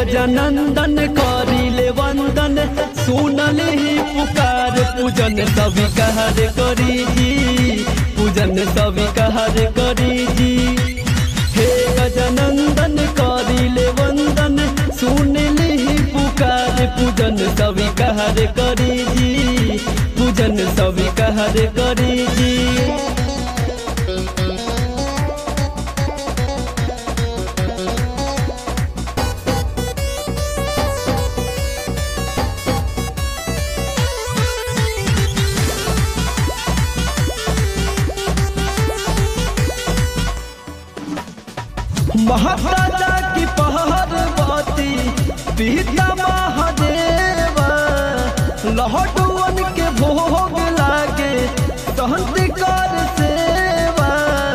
गजानंदन करिले वंदन सुनले ही पुकार पूजन स्वीकार करी जी पूजन स्वीकार करी जी हे गजानंदन करिले वंदन सुनले ही पुकार पूजन स्वीकार करी जी पूजन स्वीकार करी जी महाराजा की पहाड़वती पिता महादेव लहटुअन के भोग लागे सहंत कर सेवा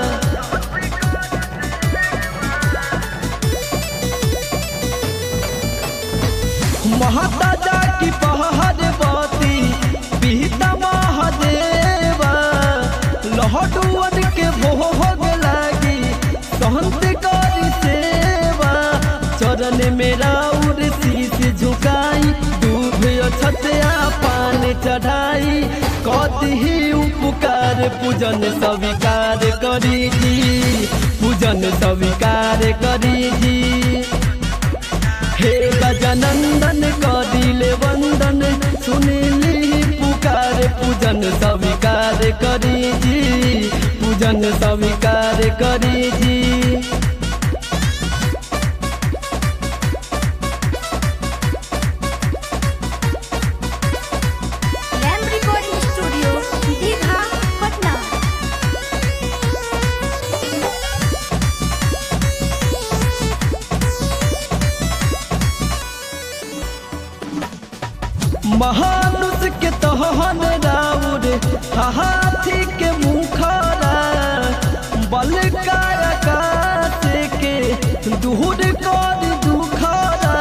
महाराजा की पहाड़वती पिता महादेव लहटुअन के भोग लागी सहंत कर सेवा चरण मेरा उर शीश झुकाई दूध छतया पान चढ़ाई कति उपकार पूजन स्वीकार करी जी पूजन स्वीकार करी जी हे गजानंदन कदिले वंदन सुनिली पुकार पूजन स्वीकार करी जी पूजन स्वीकार करी जी रैम रिकॉर्डिंग स्टूडियो दीघा पटना महानुष के तहन राउर हाथी के मुखरा बल कायाकाश के दूर कर दुखरा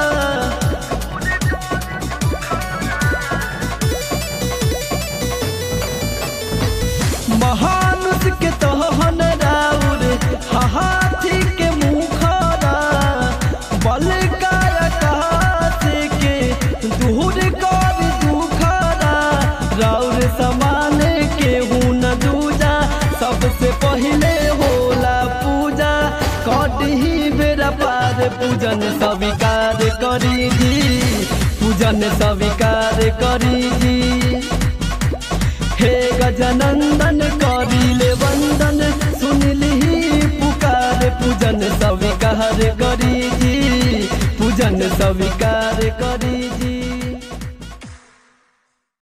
महानुष के तहन राउर हाथी के मुखरा बल कायाकाश के दूर कर दुखरा राउर समान के न दूजा सबसे पहले होला पूजा कटही बेरा पार पूजन स्वीकार करी जी पूजन स्वीकार करी जी हे गजानंदन करिले वंदन सुनली पुकार पूजन स्वीकार करी जी पूजन स्वीकार करी जी